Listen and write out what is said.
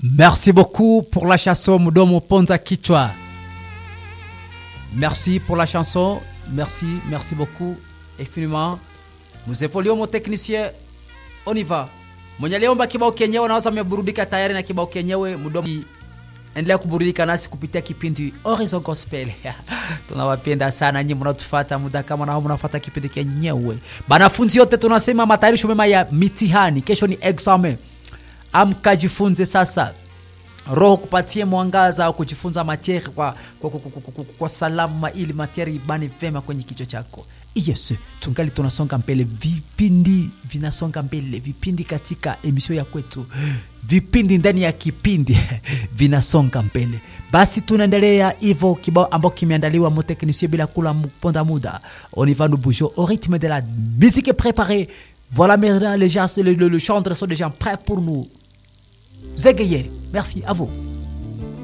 Merci beaucoup pour la chanson Mudomo Ponza Kichwa. Merci pour la chanson. Merci, merci beaucoup. Infiniment. Nous évoluons mon technicien. On y va. Mwenye aliomba kibao kenyewe naweza ameburudika tayari na kibao kenyewe Mudomo. Endelea kuburudika nasi kupitia kipindi Horizon Gospel. Tunawapenda sana nyinyi mnatufuata muda kama nao mnafuata kipindi kenyewe. Banafunzi yote tunasema matayarisho mema ya mitihani. Kesho ni examen. Amka jifunze sasa. Roho kupatie mwangaza wa kujifunza matiere kwa, kwa, kwa, kwa, kwa, kwa salama ili matiere ibane vema kwenye kichwa chako. Yes, tungali tunasonga mbele, vipindi vinasonga mbele, vipindi katika emisio ya kwetu, vipindi ndani ya kipindi vinasonga mbele. Basi tunaendelea hivyo, kibao ambao kimeandaliwa moteknisie bila kula mponda muda. On y va nous bouger au rythme de la musique est préparée. Voilà maintenant les gens, le, le, le chanteur sont déjà prêts pour nous égayer. Merci à vous.